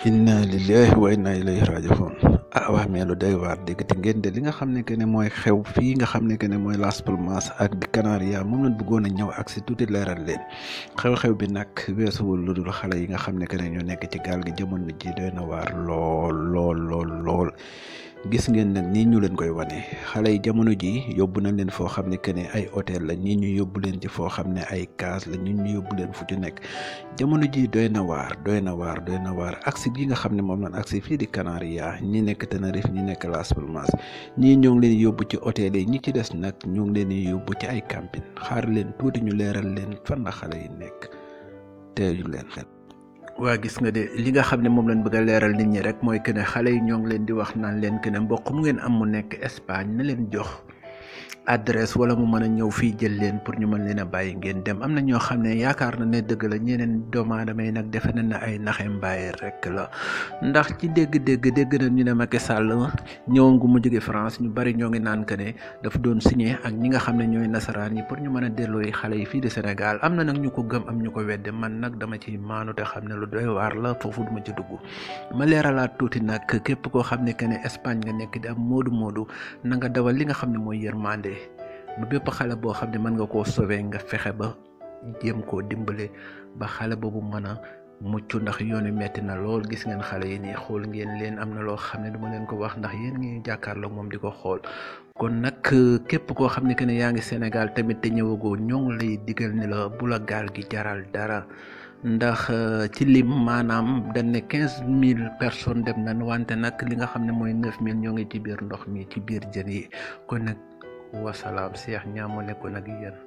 inna lillahi wa inna ilayhi rajiun ah waa mais lu doy waar déggati ngeen de li nga xam ne que ne mooy xew fii nga xam ne que ne mooy Las Palmas ak di Canaria moom lañ bëggoon a ñëw ak si tuuti leeral leen xew-xew bi nag weesuwul lu dul xale yi nga xam ne que ne ñoo nekk ci gaal gi jamono ji doy na waar lool lool lool lool gis ngeen nag nii ñu leen koy wane xale yi jamono ji yóbbu nañ leen foo xam ne que ne ay hôtel la ñii ñu yóbbu leen ci foo xam ne ay case la ñii ñu yóbbu leen fu ci nekk jamono ji doy na waar doy na waar doy na waar aksi gi nga xam ne moom lañ aksi fii di Canaria ñi nekk Tenerife ñi nekk Las Palmas ñii ñoo ngi leen yóbbu ci hôtel yi ñi ci des nag ñoo ngi leen yóbbu ci ay camping xaar leen tuuti ñu leeral leen fan la xale yi nekk teeyu leen waa gis nga de li nga xam ne moom lañ bëgg a leeral nit ñi rek mooy que ne xale yi ñoo ngi leen di wax naan leen que ne mbokk mu ngeen am mu nekk Espagne na leen jox adresse wala mu mën a ñëw fii jël leen pour ñu mën leen a bàyyi ngeen dem am na ñoo xam ne yaakaar na ne dëgg la ñeneen doomu aadama yi nag defe nañ ne ay naxe mbaay rek la ndax ci dégg-dégg dégg na ñu ne Macky Sall ñëwoon gu mu jóge France ñu bari ñoo ngi naan que ne dafa doon signé ak ñi nga xam ne ñooy nasaraan yi pour ñu mën a delloo yi xale yi fii de Sénégal am na nag ñu ko gëm am ñu ko wedde man nag dama ci maanu te xam ne lu doy waar la foofu duma ci dugg ma leeralaat tuuti nag képp koo xam ne que ne Espagne nga nekk di am moodu moodu na nga dawal li nga xam ne mooy yërmande ba bépp xale boo xam ne mën nga koo sauver nga fexe ba jéem koo dimbale ba xale boobu mën a mucc ndax yoon wi metti na lool gis ngeen xale yi nii xool ngeen leen am na loo xam ne duma leen ko wax ndax yéen ngi jàkkaarloog moom di ko xool kon nag képp koo xam ne que ne yaa ngi Sénégal tamit te ñëwagoo ñoo ngi lay digal ni la bu la gaal gi jaral dara ndax ci lim maanaam dañ ne quinze mille personnes dem nañ wante nag li nga xam ne mooy neuf mille ñoo ngi ci biir ndox mi ci biir jën yi kon nag wasalaam Cheikh ñaa moo nekkoon ak yéen